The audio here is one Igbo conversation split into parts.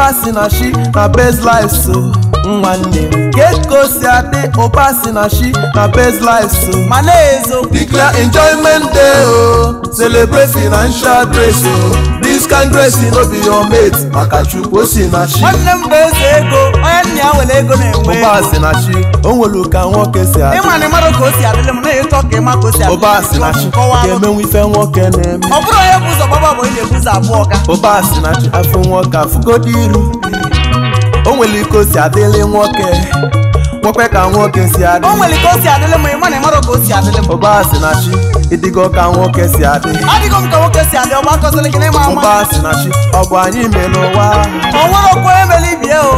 ụba si na shi na best life so nwanne m ka o si adị ụba si na shi na best life so ma na-ezo Declare enjoyment day oh Celebrate financial grace oh This kind grace no be your mate Maka chukwu o si na chi nwanne m bụ eze ego onye nna ya were ego na-enwe Ụba si na chi O nwere ka nwoke si adị ịma na ịmara ka o si adịrị m na ịchọ ka ịma ka o si adịrị Ụba si na chi Kọwaa alụ. Ga-emenwe ife nwoke na-eme ọ bụrụ onye bụ ụzọ gbaba bụ onye na-ebu ụzọ abụọ ga Ụba si na chi afọ nwoke afụgodo iru O nwere ike o si adịrị nwoke Nwekwe ka nwoke si adị o nwere ka o si adịrị m ịma na ịmara ka o si adịrị m Ụba si na chi Ịdịgo ka nwoke si adị adịghị m ka nwoke si adị ọgba akọsịrị gị n'ịma ama Ụba si na chi Ọ bụ anyị mere ụwa o nwere okwu onye mere ibie o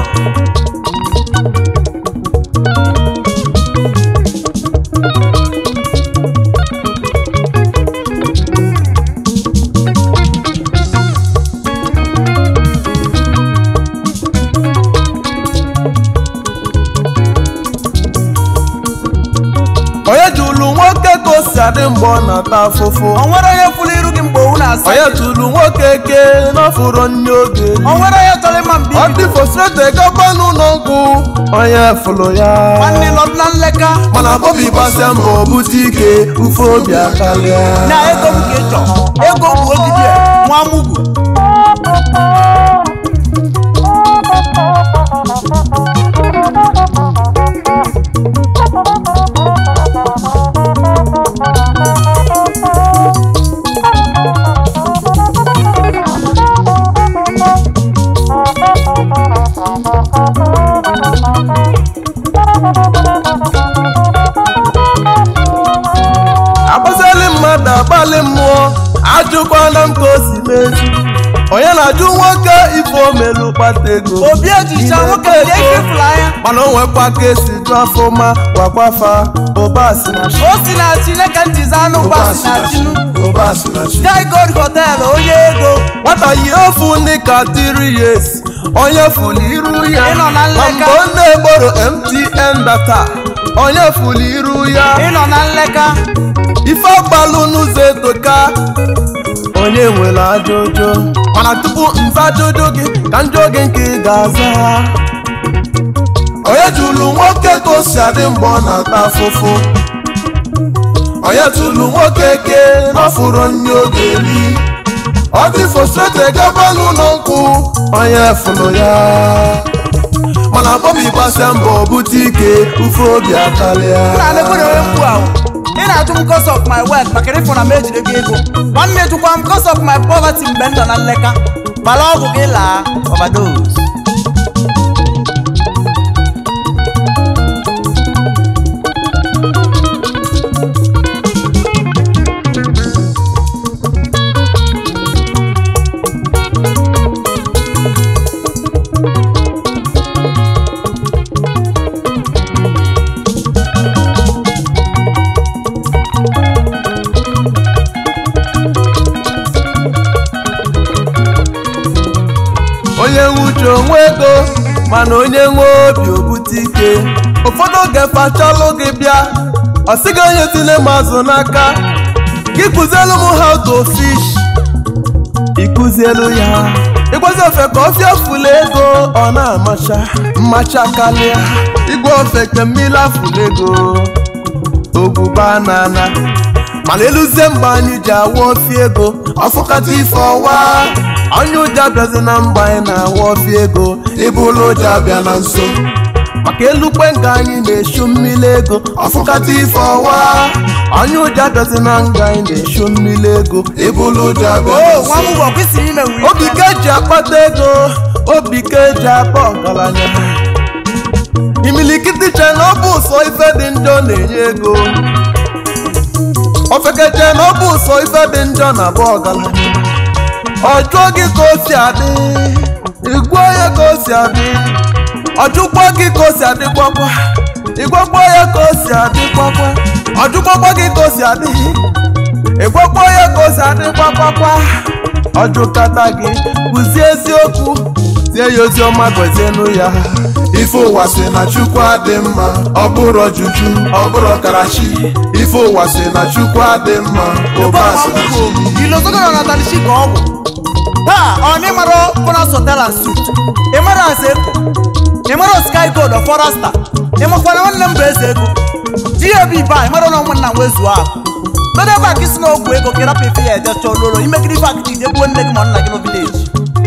onye jụrụ nwoke ka o si adị mgbe ọ na-ata afụfụ o nwere onye fụrụ iru gị mgbe owu na-asa onye jụrụ nwoke ke n'ọfụrụ nne oge o nwere onye chọrọ ịma mbi ọ dị fosrete gaba n'ụlọ nkwụ onye fụrụ ya nwanne nọdụ na nleka mana bọbi gbasịa mbọ bute ike ufe obi akarịa na ego m ka ị chọ ego bụ ogidi a, nwa mugwu agbazili mmadụ agbalị mmụọ ajụkwana m ka o si mezi onye na-ajụ nwoke ife omelu kpata ego obi ejicha nwoke dị ike fụrụ anya mana o nwekwa ka esi jụ afọma gwakwafa ụba si na chi o si na chineke njizi anụ ụba si na chinu ụba si na chi sky gold hotel onye ego nwata yi ofu ndị ka tiri yes onye fụlụ iru ya Ị nọ na nleka. Ma mgbe ọ na-egboro mtn data onye fụlụ iru ya ịnọ na nleka ife agbalụ n'ụzọ etoka onye nwere ajụjụ mana tupu nza ajụjụ gị ka njụ gị nke ị ga-aza onye jụrụ nwoke ka o si adị mgbe ọ na-ata afụfụ onye jụrụ nwoke ke n'ọfụrụ nne oge eri ọ dị frustrate gaba n'ụlọ nkwụ onye fụrụ ya mana bọbi gbasịa mbọ bute ike ufe obi akarịa na alekwere onye mkpu ahụ ị na-ajụ m cause of my wealth maka ịfụ na m ejide gị ego nwanne jụkwa m cause of my poverty mgbe m nọ na nleka gbara ọgwụ gị laa overdose onye nwe uche onwe ego mana onye nwe obi obute ike ụfọdụ oge fachalụ gị bịa ọ sịghị onye tinye m azụ n'aka gị kụzielu m how to fish ịkụzielu ya ịgwazi ofe ka ọfịa fụlụ ego ọ na-amacha mmacha karịa igwe ofe ka mmiri afụlụ ego ogbuba nana mana eluzie mgbe anyị ji awa ofi ego ọfụkata ife ọwa onye ụja bịazi na mgbe anyị na-awa ofi ego ịbụlụ ụja bịa na nso maka elukwe nga anyị na-eshu mmiri ego ọfụkata ife ọwa onye ụja bịazi na nga anyị na-eshu mmiri ego ịbụlụ ụja bịa na o nso nwa m ụgwọ kwesịrị ime wuri obi ka eji akpata ego obi ka eji akpa ọgaranya imilikiti che na ọ bụ ụsọ ife dị njọ na-enye ego ofekeche na ọ bụ ụsọ ife dị njọ na abụ ọgaranya ọjụọ gị ka o si adị igwe ya ka o si adị ọjụkwa gị ka o si adịkwakwa igwekwa ya ka o si adịkwakwa ọjụkwakwa gị ka o si adị ịgwakwa ya ka o si adịkwakwakwa ọjụkata gị kụzie eziokwu tie ya ozi ọma gọzienụ ya ife ụwa si na chukwu adị mma ọ bụrụ juju ọ bụrụ karachi ife ụwa si na chukwu adị mma ụba si na chi ilozogoro na talishi ka ọgwụ taa ọ na ịmara Bonus Hotel and Suites ịmara eze eko ịmara Sky Gold of Foresta ịmakwana nwanne m bụ eze ego GAB ba ịmara na ụmụnna m wezuo akụ dodo ebe a ka isi n'ogwu ego ka ịrapụ ife ya eje chọọ lolo imegide ife akịta ije gbuo nne gị ma nna gị n'obileji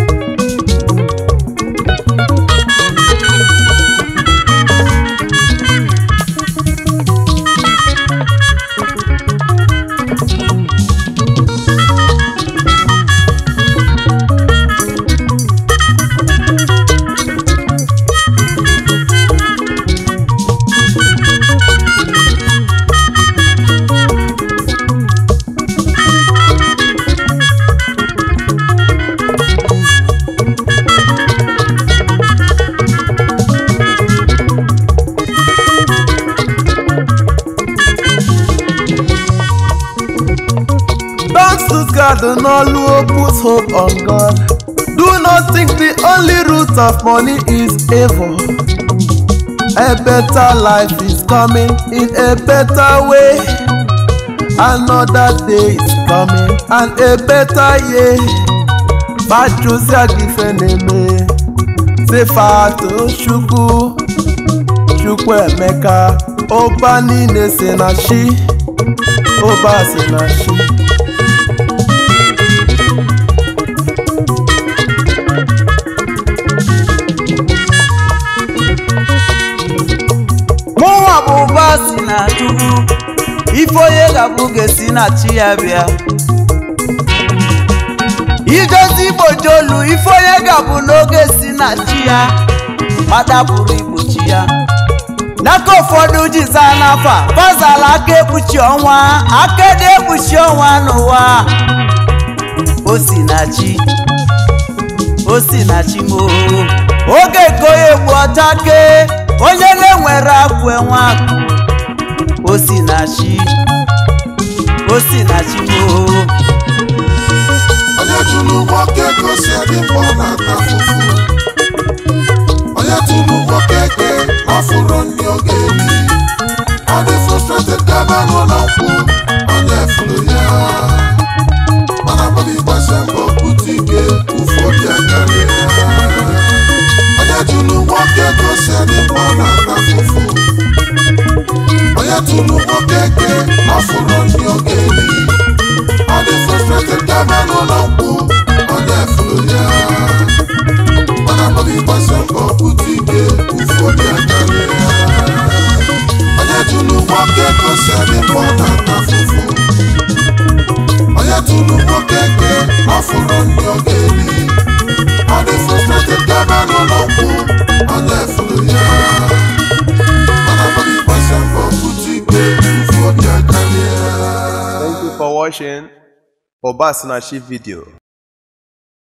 Don't lose God and all put hope on God. Do not think the only root of money is evil. A better life is coming in a better way. Another day is coming and a better year. Fajusia gifeneme. Sefato Chukwu. Chukwu Emeka. Ọba niile si na chi. Ọba si na chi. mụnwa bụ ụba si na chukwu ife onye ga-abụ ga-esi na chi ya bịa idozi igbochi olu ife onye ga-abụ n'oge si na chi ya mata pụrụ igbochi ya n'aka ụfọdụ ji zaa n'afọ a bazala aka ekpuchi ọnwa aka dị ekpuchi ọnwa n'ụwa o si na chi o si na chi moo oge ka onye egbu ọcha kee onye na-enwere akụ enwe akụ o si na chi o si na chi moo onye tụrụ nwoke gosi adị mkpọ na-ata fufu onye tụrụ nwoke ke ọfụrụ ndị oge eli ọ dị frustrated gaba n'ụlọ nkwụ onye fụrụ ya mana bọbi gbasa mbọ pụta ike ụfọdụ akarịa onye tụrụ nwoke gosi adị mkpọ na-ata fufu onye tụrụ nwoke ke ọfụrụ ndị oge eli ọ dị frustrated gaba n'ụlọ nkwụ onye fụrụ ya mana bọbi gbasa mbọ pụta ike ụfọdụ akarịa onye tụrụ nwoke gosi adị mkpọ na-ata fufu onye tụrụ nwoke ke ọfụrụ ndị oge eli ọ dị frustrated gaba n'ụlọ nkwụ onye fụrụ ya mana bọbi gbasa mbọ pụta ike ụfọdụ akarịa Thank you for watching Obasinachi video.